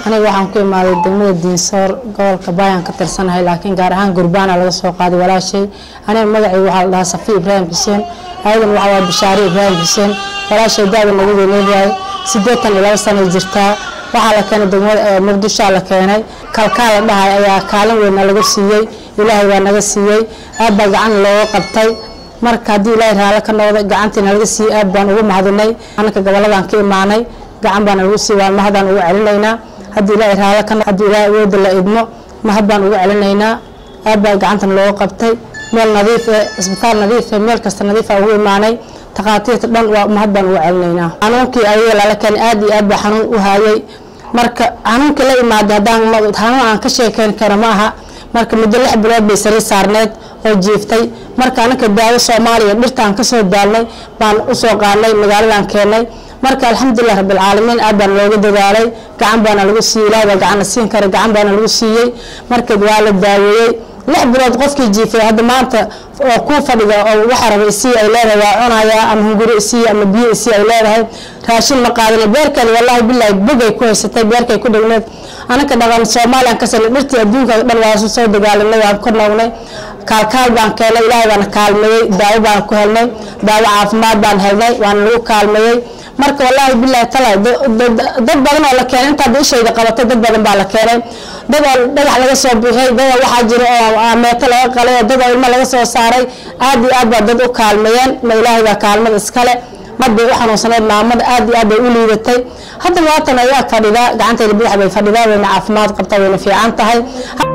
aniga waxaan ku imaaday degmada diinsoor gobolka baayaan ka tirsanahay laakiin gaar ahaan gurbaana laga soo qaaday walaashay aniga magacayga waxaa la dhahaa safi ibraahim xuseen ayadan waxaa waa bishaari ibraahim xuseen walaashay daada nagu weyneedahay siddeetan iyo laba sanay jirtaa waxaa la keenay degmada muqdishoa la keenay kalkaa la dhahay ayaa kaalin weyna laga siiyey ilaahay baa naga siiyey aad baa gacan looga qabtay marka haddii ilaahay raalo ka noqday gacantiina laga siiyey aad baan ugu mahadinay anaka goboladaan ka imaanay gacan baana lagu siiyey waan mahadaan ugu celinaynaa haddii ilaahay raalo ka haddii ilaahay awooda la idmo mahad baan ugu celinaynaa aad baa gacantan looga qabtay meel nadiif eh isbitaal nadiif eh meel kasta nadiif aa ugu imaanay takhaatiirta dhan waa mahad baan ugu celinaynaa xanuunkii ayaga lala keenay aad iyo aad baa xanuun u haayay marka xanuunkii la imaaday haddaan xanuun aan ka sheekeyn karo ma aha marka muddo lix bilood bay sariir saarneed oo jiiftay marka anaka daawo soomaaliya dhirtaan kasoo daalnay baan usoo qaadnay magaaladan keenay marka alxamdulilah rabbilcaalamiin aad baana looga dadaalay gacan baana lagu siiyey ilaah baa gacanna siin kara gacan baana lagu siiyey marka waa la daaweeyey lix bilood qofkii jiifay hadda maanta oo kuu fadhiga oo waxa raba isii ay leedahay waa cunayaa ama hunguri isii ama biyo isii ay leedahay raashin ma qaadana beerkeeda wallaahi bilaahi bogay ku haysatay beerkay ku dhigneed anaka dhaqan soomaaliyan ka sanay dhirtii adduunka dhan waa soo dagaalanay waan ka noognay kaalkaal baan keenay ilaahay baana kaalmeeyey daawo baan ku helnay daawo caafimaad baan helnay waana lagu kaalmeeyey marka wallaahi bilaahi talay dad badan oo la keenay intaad ishayda qabatay dad badan baa la keenay dad oo dhagax laga soo bixiyay dad oo waxaa jira oo meeto laga qalay oo dad oo ilmo laga soo saaray aad iyo aad baa dad u kaalmeeyeen ma ilaahay baa kaalmada iskale mar bay u xanuunsanayd maamada aad iyo aad bay u liidatay hadda waatan ayaa fadhidaa gacantayda bidix bay fadhidaa wayna caafimaad qabtaa wayna fiican tahay